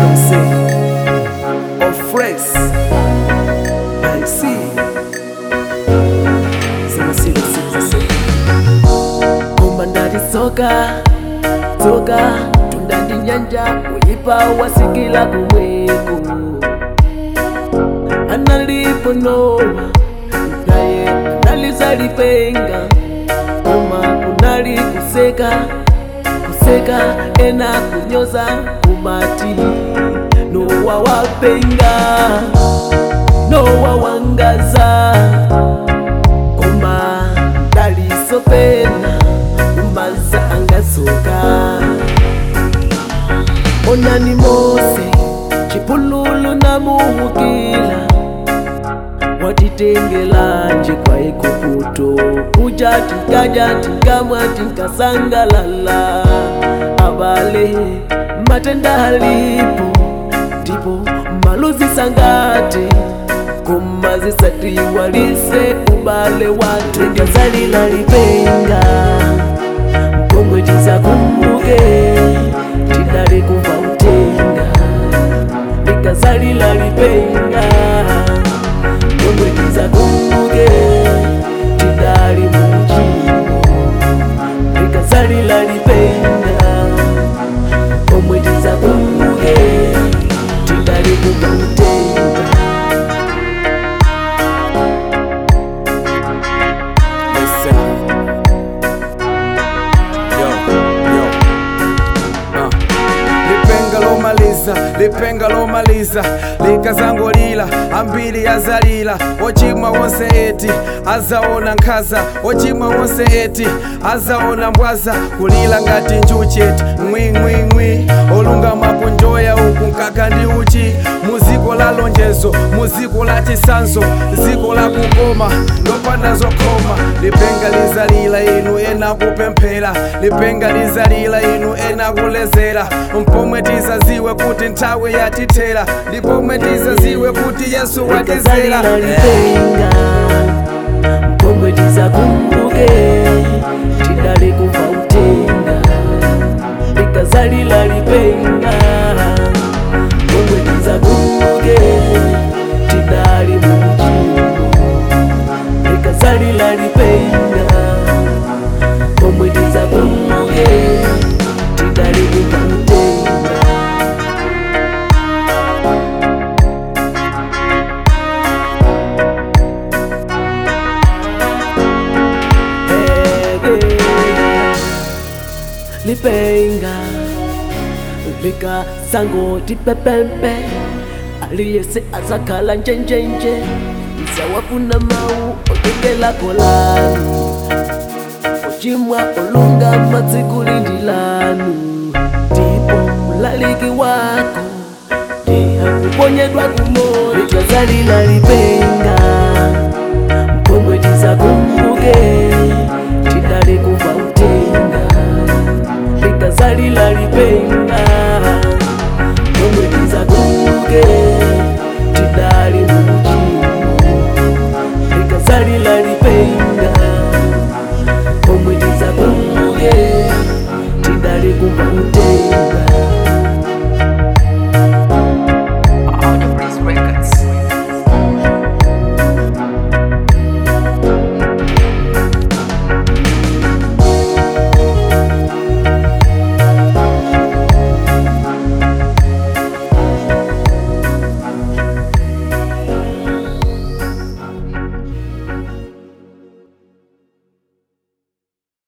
Ramsey of Fresh I see Sema sile sile sile Kumba ndali soka Soka Tunda ndi nyanja Uyipa wasikila kumweko Analipo Noa Naye analizalipenga Koma kunali kuseka kuseka ena kunyoza kumati nowa wapenga nowa wangaza koma dalisopena umaza angasoka onani mose chipululu namuhukila watitengelanje kwa ikuputo kuja tikaja tikamwa tikasangalala abale matenda halipo ndipo maluzi sangate kumazisati walise ubale watu gazalila lipenga mkongwe tizakumbuke tidali kuva utenga likazalila lipenga mkongwe tizakumbuke tidali mujimo likazalila lipenga mkongwe tizakumbuke tidali kuva utenga Listen. Yo, yo. Uh. lipenga lomaliza lipenga lomaliza likazangolila ambiri yazalila ochimwa wonse eti azaona nkhaza ochimwa wonse eti azaona mbwaza kulila ngati njuchi eti ngwingwingwi olungama kunjoya uku nkaka ndi uchi muziko la lonjezo muziko la chisanzo ziko la kukoma lopanda zokoma lipenga lizalila inu ena kupemphera lipenga lizalila inu ena kulezera mpomwe tizaziwe kuti nthawi yatithera ndipomwe tizaziwe kuti yesu watizera likazalila lipenga mkongwe tizakumbuke tidali kuva utenga likazalila lipenga mkongwe tizakumbuke tidali mujimo likazalila lipenga mkongwe tizakumbuke tidali kuva utenga lipenga lika sango tipepempe aliyese azakhala njenjenje isawafuna mau otengela kolanu ochimwa olunga madzikulindilanu ndipo mlaliki wako ndihakuponyedwa kumori likazalila lipenga